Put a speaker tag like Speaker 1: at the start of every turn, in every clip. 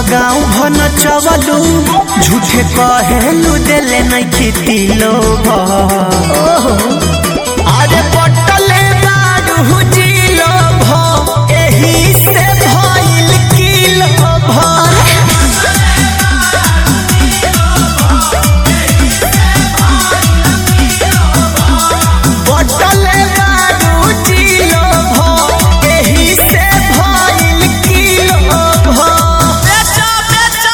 Speaker 1: गाँव भन चवलू झूठे कहेलू देले नहीं खेती लोग अरे पटले बारू जिलो भ एही से भइल किलो भ पटले बारू जिलो भ एही से भइल किलो भ बेचो बेचो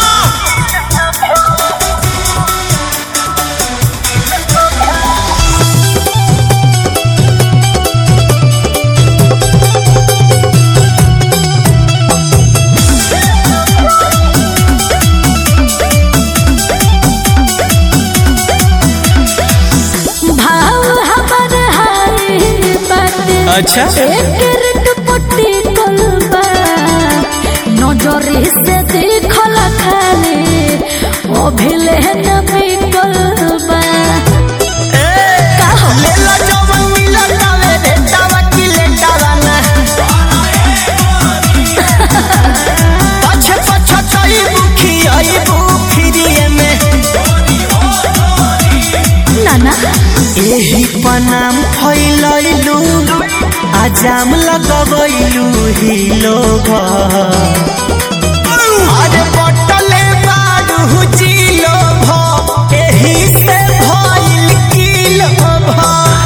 Speaker 2: भाव हमर हाय बाटे
Speaker 1: अच्छा।
Speaker 2: एकर दुपट्टी कलबा नजरे से देखल खाले ओ भेले न बिकलबा
Speaker 1: लेला जवन मिलल तावे रे तावा की लेटावा ना पछ पछ चई बुखी आई बुखिरिए में
Speaker 2: नाना
Speaker 1: एही पनाम फैलैलू आजाम लगबैलू ही लोग अरे बटले बारू जिलो भ एही से भइल किलो भ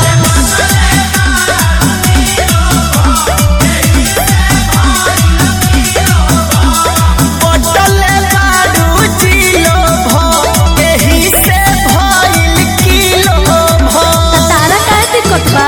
Speaker 1: बटले बारू जिलो भ एही से भइल किलो भ
Speaker 2: तारा काहे दिक्कत बा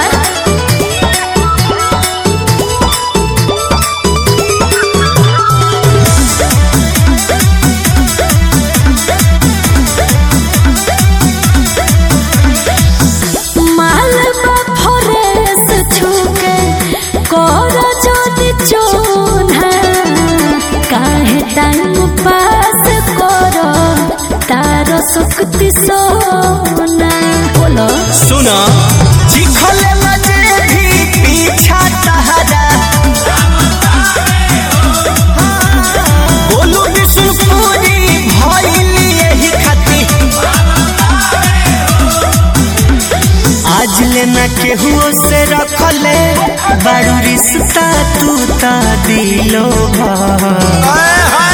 Speaker 2: माल बा फरेस छुके कर जोनी चोना काहे टाइम पास कर तार सुक्ति सोना बोलो
Speaker 1: सुना चिखले मजे भी पीछा तहरा बोलू विष्णुपुरी भइल यही खाती आज लेना केहुओ से रखले बड़ू रिश्ता तू ता दिलो भा